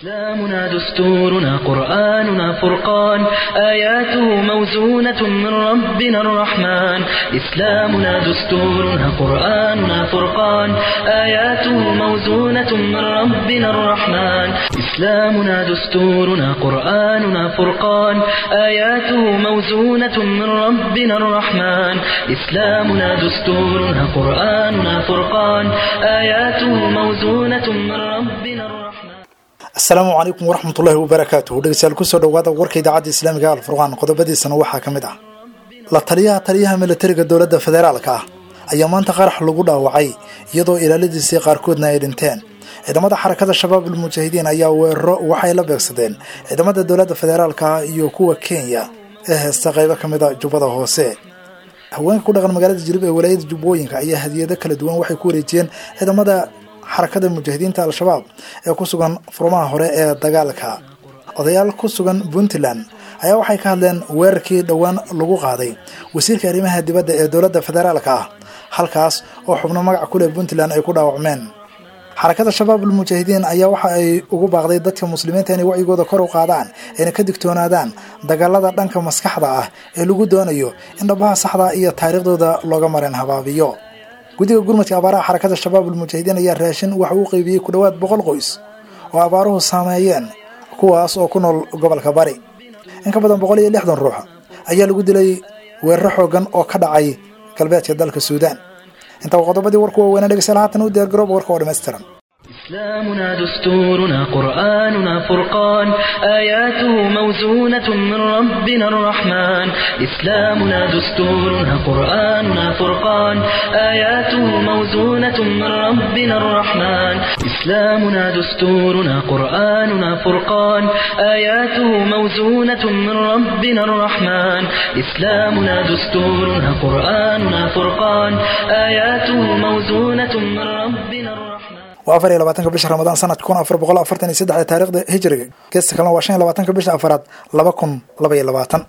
إسلامنا دستورنا قرآننا فرقان آياته موزونة من ربنا الرحمن إسلامنا دستورنا قرآننا فرقان آياته موزونة من ربنا الرحمن إسلامنا دستورنا قرآننا فرقان آياته موزونة من ربنا الرحمن إسلامنا دستورنا قرآننا فرقان آياته موزونة من ربنا الرحمن asalaamu calaykum waraxmatullaahi wabarakaatuh dhegeystayaal kusoo dhawaada warka idaacadda islaamiga alfurqaan qodobadiisana waxaa ka mid ah la taliyaha taliyaha militariga dowladda federaalka ah ayaa maanta qarax lagu dhaawacay iyadoo ilaaladiisii qaarkoodna ay dhinteen ciidamada xarakada shabaab almujaahidiin ayaa weeraro waxay la beegsadeen ciidamada dowladda federaalka ah iyo kuwa kenya ee heesta qaybo ka mid a jubbada hoose haweenka ku dhaqan magaalada jilib ee walaayada jubbooyinka ayaa hadiyado kala duwan waxay ku wareejiyeen ciidamada xarakada mujaahidiinta al-shabaab ee ku sugan furmaha hore ee dagaalka odayaal ku sugan puntland ayaa waxay ka hadleen weerarkii dhowaan lagu qaaday wasiirka arrimaha dibadda ee dowladda federaalka ah halkaas oo xubno magac ku leh puntland ay ku dhaawacmeen xarakada shabaab almujaahidiin ayaa waxa ay ugu baaqday dadka muslimiinta inay wacyigooda kor u qaadaan ayna ka digtoonaadaan dagaalada dhanka maskaxda ah ee lagu doonayo in dhabaha saxda iyo taariikhdooda looga mareen habaabiyo guddiga gurmadka abaaraha xarakada shabaab almujaahidiin ayaa raashin waxa uu qeybiyey ku dhowaad boqol qoys oo abaaruhu saameeyeen kuwaas oo ku nool gobolka bari in ka badan boqol iyo lixdan ruux ayaa lagu dilay weeraro xoogan oo ka dhacay galbeedka dalka suudaan intaa qodobadii warku waaweynaa dhegeystayaal haatan u diyaargaroob warka oo dhammaystiran إسلامنا دستورنا قرآننا فرقان آياته موزونة من ربنا الرحمن إسلامنا دستورنا قرآننا فرقان آياته موزونة من ربنا الرحمن إسلامنا دستورنا قرآننا فرقان آياته موزونة من ربنا الرحمن إسلامنا دستورنا قرآننا فرقان آياته موزونة من ربنا الرحمن waa afar iyo labaatanka bisha ramadaan sanadka kun afar boqol afartan iyo saddex taariikhda hijriga geesta kalena waa shan iyo labaatanka bisha afaraad laba kun laba iyo labaatan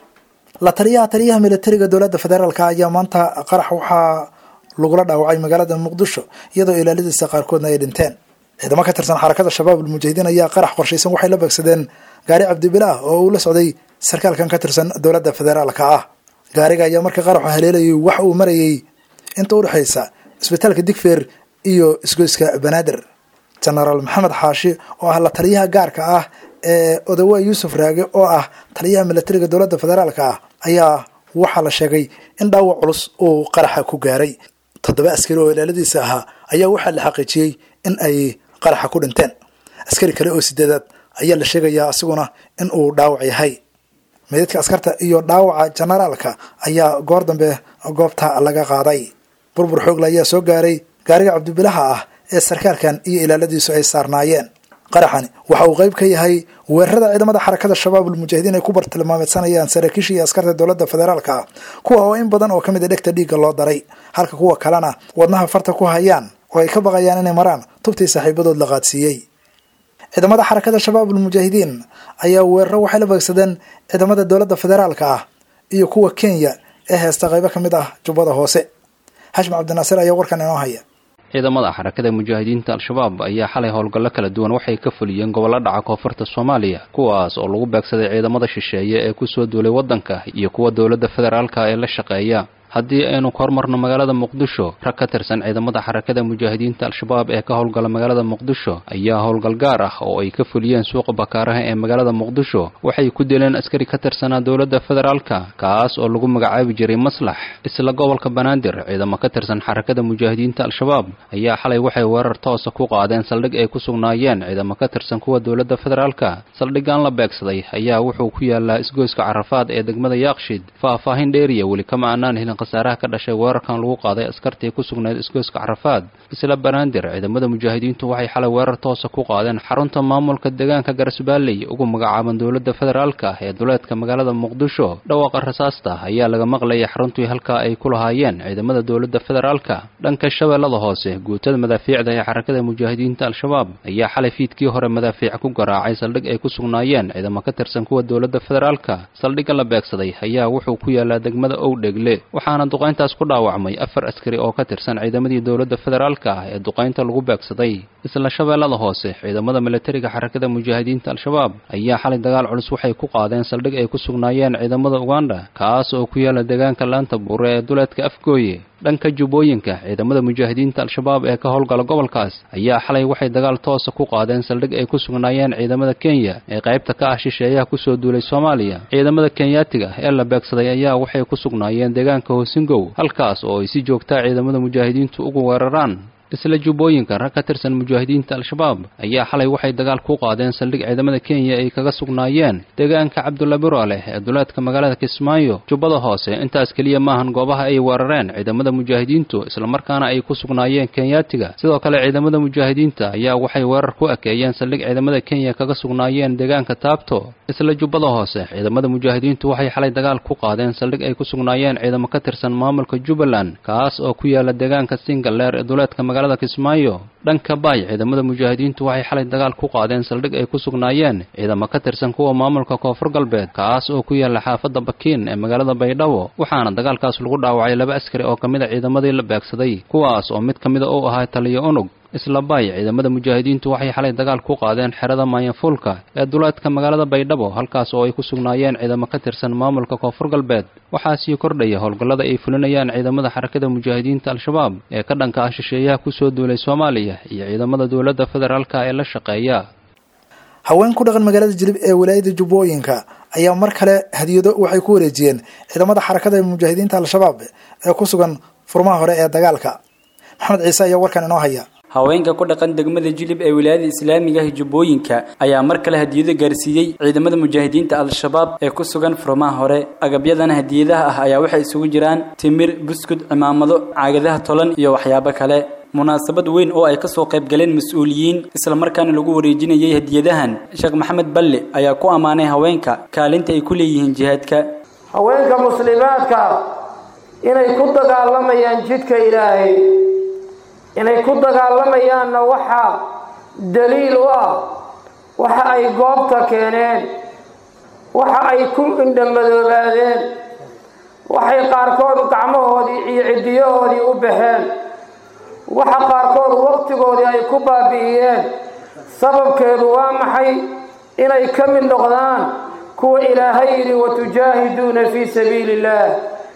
la taliyaha taliyaha militariga dowladda federaalka ayaa maanta qarax waxaa lagula dhaawacay magaalada muqdisho iyadoo ilaaladiisa qaarkoodna ay dhinteen ciidamo ka tirsan xarakada shabaab almujaahidiin ayaa qarax qorshaysan waxay la beegsadeen gaari cabdibilaah oo uu la socday sarkaalkan ka tirsan dowladda federaalka ah gaariga ayaa markii qaraxu haleelayay waxa uu marayay inta udhexaysa isbitaalka digfeer iyo isgoyska banaadir genaraal maxamed xaashi oo ah la taliyaha gaarka ah ee odawa yuusuf raage oo ah taliyaha militariga dowladda federaalka ah ayaa waxaa la sheegay in dhaawac culus uu qaraxa ku gaaray toddoba askari oo ilaaladiisa ahaa ayaa waxaa la xaqiijiyey in ay qaraxa ku dhinteen askari kale oo sideedaad ayaa la sheegayaa asiguna in uu dhaawac yahay meydadka askarta iyo dhaawaca generaalka ayaa goor dambe goobta laga qaaday burbur xoogle ayaa soo gaaray gaariga cabdibilaha ah ee sarkaalkan iyo ilaaladiisu ay saarnaayeen qaraxani waxa uu qayb ka yahay weerarada ciidamada xarakada shabaab almujaahidiin ay ku bartilmaameysanayaan saraakiisha iyo askarta dowladda federaalka ah kuwa oo in badan oo ka mid a dhegta dhiigga loo daray halka kuwa kalena wadnaha farta ku hayaan oo ay ka baqayaan inay maraan tubtii saaxiibadood la qaadsiiyey ciidamada xarakada shabaab almujaahidiin ayaa weeraro waxay la beegsadeen ciidamada dowladda federaalka ah iyo kuwa kenya ee heesta qaybo ka mid ah jubbada hoose xashim cabdinaasir ayaa warkan inoo haya ciidamada xarakada mujaahidiinta al-shabaab ayaa xalay howlgallo kala duwan waxay ka fuliyeen gobollo dhaca koonfurta soomaaliya kuwaas oo lagu beegsaday ciidamada shisheeye ee kusoo duulay waddanka iyo kuwa dowladda federaalka ee la shaqeeya haddii aynu ka hormarno magaalada muqdisho rag ka tirsan ciidamada xarakada mujaahidiinta al-shabaab ee ka howlgala magaalada muqdisho ayaa howlgal gaar ah oo ay ka fuliyeen suuqa bakaaraha ee magaalada muqdisho waxay ku dileen askari ka tirsanaa dowladda federaalka kaas oo lagu magacaabi jiray maslax isla gobolka banaadir ciidamo ka tirsan xarakada mujaahidiinta al-shabaab ayaa xalay waxay weerar toosa ku qaadeen saldhig ay ku sugnaayeen ciidamo ka tirsan kuwa dowladda federaalka saldhigan la beegsaday ayaa wuxuu ku yaalaa isgoyska carafaad ee degmada yaaqshid faahfaahin dheeriya weli kama aanaan helin khasaaraha ka dhashay weerarkan lagu qaaday askartii ku sugnayd isgoyska carafaad isla banaadir ciidamada mujaahidiintu waxay xalay weerar toosa ku qaadeen xarunta maamulka deegaanka garasbaalley ugu magacaaban dowladda federaalka ee duleedka magaalada muqdisho dhawaaqa rasaasta ayaa laga maqlayay xaruntii halkaa ay ku lahaayeen ciidamada dowladda federaalka dhanka shabeellada hoose guutada madaafiicda ee xarakada mujaahidiinta al-shabaab ayaa xalay fiidkii hore madaafiic ku garaacay saldhig ay ku sugnaayeen ciidamo ka tirsan kuwa dowladda federaalka saldhigga la beegsaday ayaa wuxuu ku yaalaa degmada owdhegle waxaana duqayntaas ku dhaawacmay afar askari oo ka tirsan ciidamadii dowladda federaalka ah ee duqaynta lagu beegsaday isla shabeellada hoose ciidamada milatariga xarakada mujaahidiinta al-shabaab ayaa xalay dagaal culus waxay ku qaadeen saldhig ay ku sugnaayeen ciidamada uganda kaas oo ku yaala deegaanka laanta buure ee duleedka afgooye dhanka jubbooyinka ciidamada mujaahidiinta al-shabaab ee ka howlgala gobolkaas ayaa xalay waxay dagaal toosa ku qaadeen saldhig ay ku sugnaayeen ciidamada kenya ee qaybta ka ah shisheeyaha kusoo duulay soomaaliya ciidamada kenyaatiga ee la beegsaday ayaa waxay ku sugnaayeen deegaanka hoosingow halkaas oo ay si joogtaa ciidamada mujaahidiintu ugu weeraraan isla jubbooyinka rag ka tirsan mujaahidiinta al-shabaab ayaa xalay waxay dagaal ku qaadeen saldhig ciidamada kenya ay kaga sugnaayeen deegaanka cabdulla biroleh ee duleedka magaalada kismaayo jubbada hoose intaas keliya maahan goobaha ay weerareen ciidamada mujaahidiintu islamarkaana ay ku sugnaayeen kenyaatiga sidoo kale ciidamada mujaahidiinta ayaa waxay weerar ku ekeeyeen saldhig ciidamada kenya kaga sugnaayeen deegaanka taabto isla jubbada hoose ciidamada mujaahidiintu waxay xalay dagaal ku qaadeen saldhig ay ku sugnaayeen ciidamo ka tirsan maamulka jubbaland kaas oo ku yaala deegaanka singaleer ee duleedka magaalada kismaayo dhanka baay ciidamada mujaahidiintu waxay xalay dagaal ku qaadeen saldhig ay ku sugnaayeen ciidamo ka tirsan kuwa maamulka koonfur galbeed kaas oo ku yaala xaafadda bakiin ee magaalada baydhabo waxaana dagaalkaas lagu dhaawacay laba askari oo ka mid a ciidamadii la beegsaday kuwaas oo mid ka mida uu ahaa taliyo unug isla baay ciidamada mujaahidiintu waxay xalay dagaal ku qaadeen xerada mayanfuulka ee duleedka magaalada baydhabo halkaas oo ay ku sugnaayeen ciidamo ka tirsan maamulka koonfur galbeed waxaa sii kordhaya howlgallada ay fulinayaan ciidamada xarakada mujaahidiinta al-shabaab ee ka dhanka ah shisheeyaha kusoo duulay soomaaliya iyo ciidamada dowladda federaalka ee la shaqeeya haween ku dhaqan magaalada jilib ee wilaayada jubbooyinka ayaa mar kale hadiyado waxay ku wareejiyeen ciidamada xarakada mujaahidiinta al-shabaab ee ku sugan furmaha hore ee dagaalka maxamed ciise ayaa warkan inoo haya haweenka ku dhaqan degmada jilib ee wilaayada islaamiga ah jubbooyinka ayaa mar kale hadiyado gaarsiiyey ciidamada mujaahidiinta al-shabaab ee ku sugan furmaha hore agabyadan hadiyadaha ah ayaa waxay isugu jiraan timir buskud cimaamado caagadaha tolan iyo waxyaabo kale munaasabad weyn oo ay kasoo qayb galeen mas-uuliyiin islamarkaana lagu wareejinayay hadiyadahan sheekh maxamed balle ayaa ku ammaanay haweenka kaalinta ay ku leeyihiin jihaadka haweenka muslimaadka inay ku dagaalamayaan jidka ilaahay inay ku dagaalamayaanna waxaa daliil u ah waxa ay goobta keeneen waxa ay ku indhamadoobaadeen waxay qaarkood gacmahoodii iyo ciddiyahoodii u baxeen waxa qaarkood waqtigoodii ay ku baabi'iyeen sababkeedu waa maxay inay ka mid noqdaan kuwa ilaahay yidhi watujaahiduuna fii sabiili illaah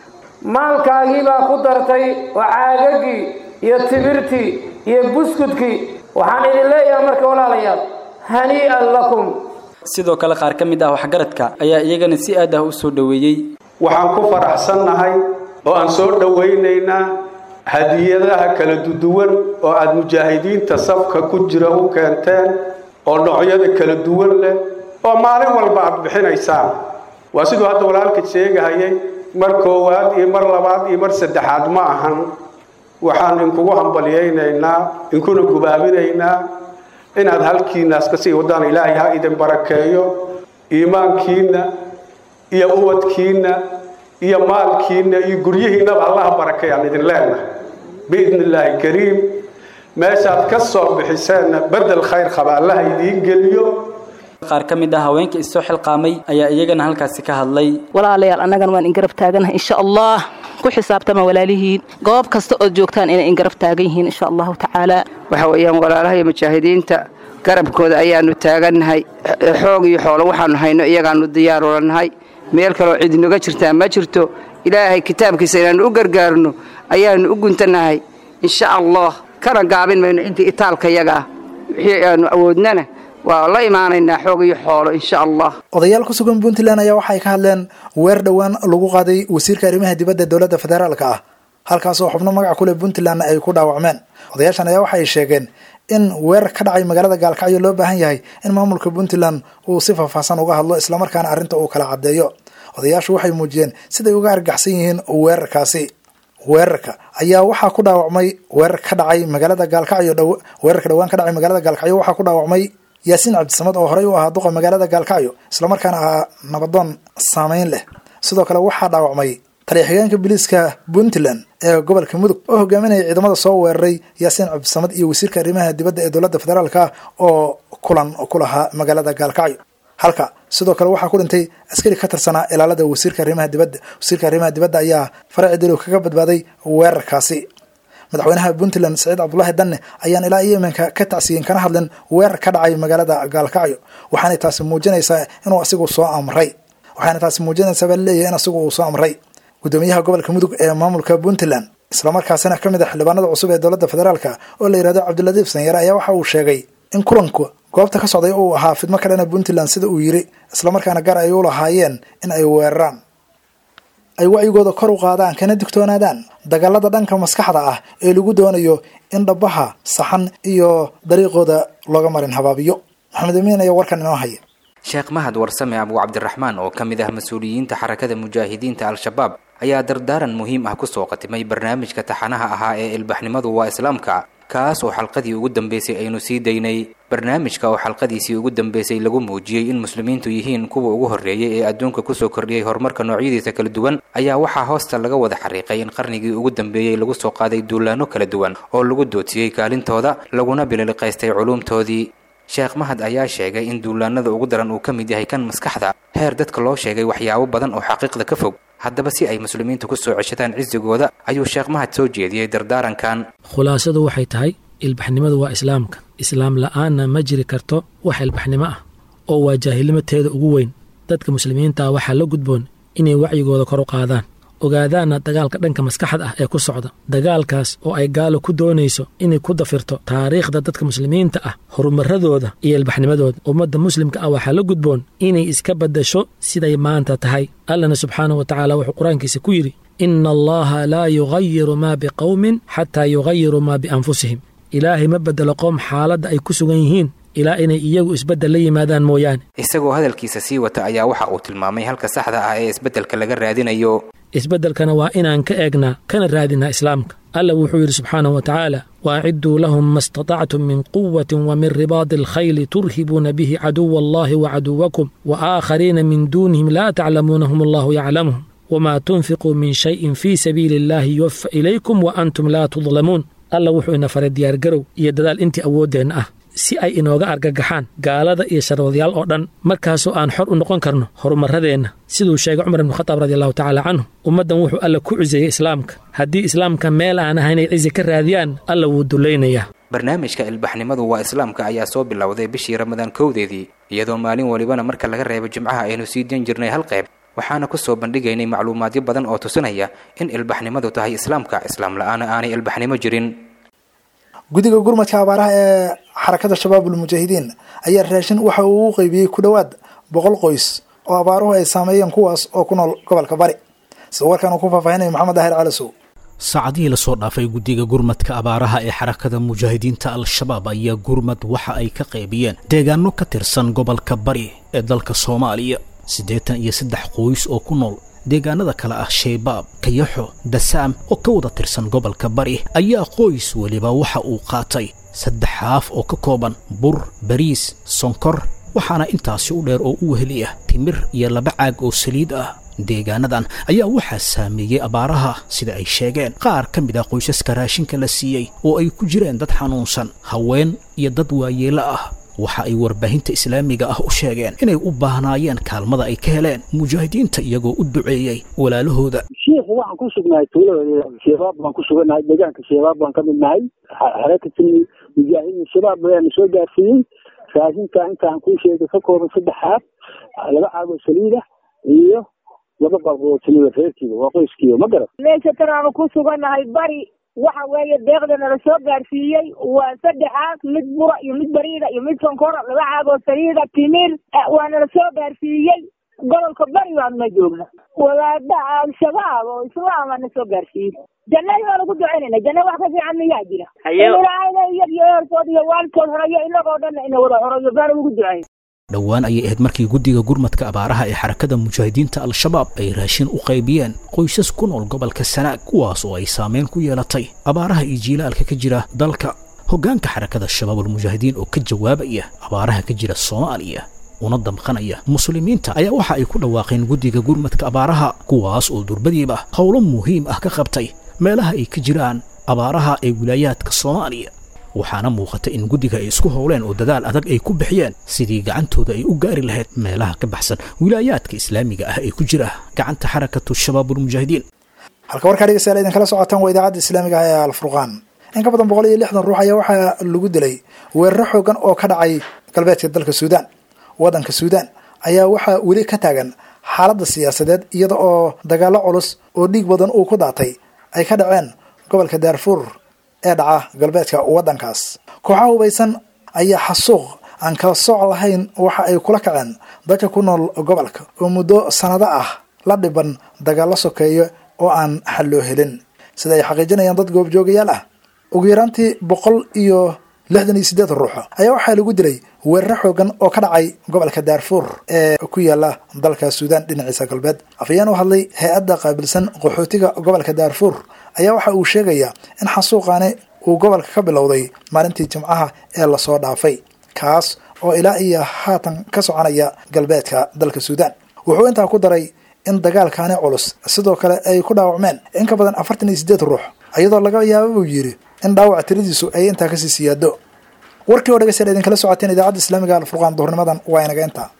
maalkaagii baa ku dartay oo caagagii iyo timirtii iyo buskudkii waxaan idin leeyahay marka walaalayaal hanii'an lakum sidoo kale qaar ka mid ah waxgaradka ayaa iyagana si aad ah u soo dhoweeyey waxaan ku faraxsannahay oo aan soo dhowaynaynaa hadiyadaha kala duduwan oo aada mujaahidiinta safka ku jira u keenteen oo noocyada kala duwan leh oo maalin walba aada bixinaysaan waa siduu hadda walaalka sheegahayay mar koowaad iyo mar labaad iyo mar saddexaad ma ahan waxaan inkugu hambalyaynaynaa inkuna gubaabinaynaa inaad halkiinaas ka sii wadaan ilaahay ha idin barakeeyo iimaankiinna iyo ubadkiinna iyo maalkiinna iyo guryihiinnaba allaha barakeeyaan idin leenahay biidni illaahi kariim meeshaad ka soo bixiseenna bedel khayr qaba allaha idiin geliyo qaar ka mid ah haweenka isoo xilqaamay ayaa iyagana halkaasi ka hadlay walaalayaal annagana waan ingarab taaganahay insha allah ku xisaabtama walaalihiin goob kasta ood joogtaan inay ingarab taagan yihiin insha allahu tacaala waxa weeyaan walaalaha iyo mujaahidiinta garabkooda ayaanu taagannahay xoog iyo xoolo waxaanu hayno iyagaanu diyaarulanahay meel kaloo cid noga jirtaa ma jirto ilaahay kitaabkiisa inaanu u gargaarno ayaanu u guntanahay insha allah kana gaabin mayno intii itaalka yaga ah wixii aanu awoodnana waa la imaanaynaa xoog iyo xoolo insha allah odayaal ku sugan puntland ayaa waxay ka hadleen weer dhowaan lagu qaaday wasiirka arrimaha dibadda dowladda federaalka ah halkaas oo xubno magaca kuleh puntlandna ay ku dhaawacmeen odayaashan ayaa waxay sheegeen in weerar ka dhacay magaalada gaalkacyo loo baahan yahay in maamulka puntland uu si faahfaahsan uga hadlo islamarkaana arrinta uu kala caddeeyo odayaashu waxay muujiyeen siday uga argaxsan yihiin weerarkaasi weerarka ayaa waxaa ku dhaawacmay weerar ka dhacay magaalada gaalkacyo dhow weerarka dhowaan ka dhacay magaalada gaalkacyo waxaa ku dhaawacmay yaasiin cabdisamad oo horey u ahaa duqa magaalada gaalkacyo islamarkaana ahaa nabadoon saameyn leh sidoo kale waxaa dhaawacmay taliya-xigeenka biliiska puntland ee gobolka mudug oo hogaaminaya ciidamada soo weeraray yaasiin cabdisamad iyo wasiirka arrimaha dibadda ee dowladda federaalka oo kulan ku lahaa magaalada gaalkacyo halka sidoo kale waxaa ku dhintay askari ka tirsanaa ilaalada wasiirka arrimaha dibadda wasiirka arrimaha dibadda ayaa faraci dilow kaga badbaaday weerarkaasi madaxweynaha puntland saciid cabdulaahi danne ayaan ilaa iyo iminka ka tacsiyin kana hadlin weerar ka dhacay magaalada gaalkacyo waxaanay taasi muujinaysaa inuu asigu soo amray waxaana taasi muujinaysaa baa laleeyahay in asigu uu soo amray gudoomiyaha gobolka mudug ee maamulka puntland islamarkaasina ka mid ah xildhibaanada cusub ee dowladda federaalka oo la yihahdo cabdiladiif sanyare ayaa waxa uu sheegay in kulanku goobta ka socday uu ahaa fidmo ka dhana puntland sida uu yiri islamarkaana gar ay u lahaayeen in ay weeraraan ay wacyigooda kor u qaadaan kana digtoonaadaan dagaalada dhanka maskaxda ah ee lagu doonayo in dhabaha saxan iyo dariiqooda looga marin habaabiyo maxamed amiin ayaa warkan inoo haya sheekh mahad warsame abu cabdiraxmaan oo ka mid ah mas-uuliyiinta xarakada mujaahidiinta al-shabaab ayaa dardaaran muhiim ah kusoo qatimay barnaamijka taxanaha ahaa ee ilbaxnimadu waa islaamka kaas oo xalqadii ugu dambeysay aynu sii daynay barnaamijka oo xalqadiisii ugu dambeysay lagu muujiyey in muslimiintu yihiin kuwa ugu horreeyay ee adduunka kusoo kordhiyey horumarka noocyadiisa kala duwan ayaa waxaa hoosta laga wada xariiqay in qarnigii ugu dambeeyey lagu soo qaaday duulaano kala duwan oo lagu doodsiiyey kaalintooda laguna bililiqaystay culuumtoodii sheekh mahad ayaa sheegay in duulaanada ugu daran uu ka mid yahay kan maskaxda heer dadka loo sheegay waxyaabo badan oo xaqiiqda ka fog haddaba si ay muslimiintu ku soo ceshadaan cisigooda ayuu sheekh mahad soo jeediyey dardaarankan khulaasadu waxay tahay ilbaxnimadu waa islaamka islaam la'aanna ma jiri karto wax ilbaxnimo ah oo waa jaahilnimateeda ugu weyn dadka muslimiinta ah waxaa la gudboon inay wacyigooda kor u qaadaan ogaadaanna dagaalka dhanka maskaxda ah ee ku socda dagaalkaas oo ay gaalo ku doonayso inay ku dafirto taariikhda dadka muslimiinta ah horumaradooda iyo ilbaxnimadooda ummadda muslimka ah waxaa la gudboon inay iska baddasho siday maanta tahay allana subxaanahu wa tacaala wuxuu qur-aankiisa ku yidhi ina allaha laa yugayiru maa biqowmin xataa yugayiruu maa bianfusihim ilaahay ma beddelo qoom xaaladda ay ku sugan yihiin ilaa inay iyagu isbeddel la yimaadaan mooyaane isagoo hadalkiisa sii wata ayaa waxa uu tilmaamay halka saxda ah ee isbeddelka laga raadinayo isbeddelkana waa inaan ka eegnaa kana raadinaa islaamka alla wuxuu yidhi subxaanahu wa tacaala waacidduu lahum ma istatactum min quwatin wa min ribaadi alkhayli turhibuuna bihi caduwa allahi wa caduwakum wa aakhariina min duunihim laa taclamuunahum allahu yaclamuhum wamaa tunfiquu min shayin fii sabiili illaahi yuwafa ilaykum wa antum laa tudlamuun alla wuxuu ina faray diyaargarow iyo dadaal intii awooddeenna ah si ay inooga argagaxaan gaalada iyo sharwadayaal oo dhan markaasoo aan xor u noqon karno horumaradeenna siduu sheegay cumar ibnu khataab radi allahu tacaala canhu ummaddan wuxuu alla ku ciseeyey islaamka haddii islaamka meel aan ahayn ay cizi ka raadiyaan alla wuu dullaynayaa barnaamijka ilbaxnimadu waa islaamka ayaa soo bilowday bishii ramadaan kowdeedii iyadoo maalin walibana marka laga reebo jimcaha aynu sii dan jirnay hal qayb waxaana ku soo bandhigaynay macluumaadyo badan oo tusinaya in ilbaxnimadu tahay islaamka islaam la-aana aanay ilbaxnimo jirin guddiga gurmadka abaaraha ee xarakada shabaabul mujaahidiin ayaa raashin waxa uu u qeybiyey ku dhowaad boqol qoys oo abaaruhu ay saameeyeen kuwaas oo ku nool gobolka bari sida warkan uu ku faahfaahinaya maxamed daahir calasow saacadihii lasoo dhaafay guddiga gurmadka abaaraha ee xarakada mujaahidiinta al-shabaab ayaa gurmad waxa ay ka qaybiyeen deegaano ka tirsan gobolka bari ee dalka soomaaliya siddeetan iyo saddex qoys oo ku nool deegaanada kale ah shaybaab kayaxo dasaam oo ka wada tirsan gobolka bari ayaa qoys weliba waxa uu qaatay saddex haaf oo ka kooban bur bariis sonkor waxaana intaasi u dheer oo u weheli ah timir iyo laba caag oo saliid ah deegaanadan ayaa waxaa saameeyey abaaraha sida ay sheegeen qaar ka mid ah qoysaska raashinka la siiyey oo ay ku jireen dad xanuunsan haween iyo dad waayeelo ah waxa ay warbaahinta islaamiga ah u sheegeen inay u baahnaayeen kaalmada ay ka heleen mujaahidiinta iyagoo u duceeyey walaalahooda shiikhu waxaan ku sugnahay tuulada shabaab baan ku sugannahay deegaanka shabaab baan ka mid nahay xarakati mujaahidiin shabaab ayaana soo gaarsiiyey raashinka intaan kuu sheegay ka kooban saddex haab laba caagoo saliida iyo laba balqoo timida reerkiiba waa qoyskiiba ma garat meesha tan aanu ku sugannahay bari waxa weeye deeqda nala soo gaarsiiyey waa saddexaas mid bura iyo mid bariida iyo mid sonkora laba caagoo saliida timir waa nala soo gaarsiiyey gobolka bari baanuna joogna wadaada al-shabaab oo islaama na soo gaarsiiyey jannadii baan ugu ducaynayna janna wax ka fiican miyaa jira ilaahayna iyag iyo eerkood iyo waalidkood horeeyo inagoo dhanna ina wada horeeyo baan ugu ducayn dhowaan ayay ahayd markii guddiga gurmadka abaaraha ee xarakada mujaahidiinta al-shabaab ay raashin u qaybiyeen qoysas ku nool gobolka sanaag kuwaas oo ay saameyn ku yeelatay abaaraha iyo jiilaalka ka jira dalka hoggaanka xarakada shabaabulmujaahidiin oo ka jawaabaya abaaraha ka jira soomaaliya una damqanaya muslimiinta ayaa waxa ay ku dhawaaqeen guddiga gurmadka abaaraha kuwaas oo durbadiiba howlo muhiim ah ka qabtay meelaha ay ka jiraan abaaraha ee wilaayaadka soomaaliya waxaana muuqata in guddiga ay isku howleen oo dadaal adag ay ku bixiyeen sidii gacantooda ay u gaari lahayd meelaha ka baxsan wilaayaadka islaamiga ah ee ku jira gacanta xarakatu shabaabulmujaahidiin halka warkaa dhegeystayaal idinkala socotaan waa idaacadda islaamiga ah ee alfurqaan in ka badan boqol iyo lixdan ruux ayaa waxaa lagu dilay weeraro xoogan oo ka dhacay galbeedka dalka suudaan waddanka suudaan ayaa waxaa weli ka taagan xaaladda siyaasadeed iyada oo dagaallo culus oo dhiig badan uu ku daatay ay ka dhaceen gobolka daarfuur ee dhaca galbeedka waddankaas kooxaha hubaysan ayaa xasuuq aan kala sooc lahayn waxa ay kula kaceen dadka ku nool gobolka oo muddo sanado ah la dhiban dagaallo sokeeyo oo aan xal loo helin sida ay xaqiijinayaan dad goobjoogayaal ah ugu yaraantii boqol iyo lixdan iyo siddeed ruux ayaa waxaa lagu dilay weeraro xoogan oo ka dhacay gobolka daarfuur ee ku yaala dalka suudaan dhinaciisa galbeed afayeen u hadlay hay-adda qaabilsan qaxootiga gobolka daarfuur ayaa waxa uu sheegayaa in xasuuqaani uu gobolka ka bilowday maalintii jimcaha ee lasoo dhaafay kaas oo ilaa iyo haatan ka soconaya galbeedka dalka suudaan wuxuu intaa ku daray in dagaalkaani culus sidoo kale ay ku dhaawacmeen in ka badan afartan iyo siddeed ruux iyadoo laga yaaba buu yidhi in dhaawac tiradiisu ay intaa kasii siyaado warkii oo dhegeystayaal idinkala socoteen idaacadda islaamiga alfurqaan duhurnimadan waa inaga intaa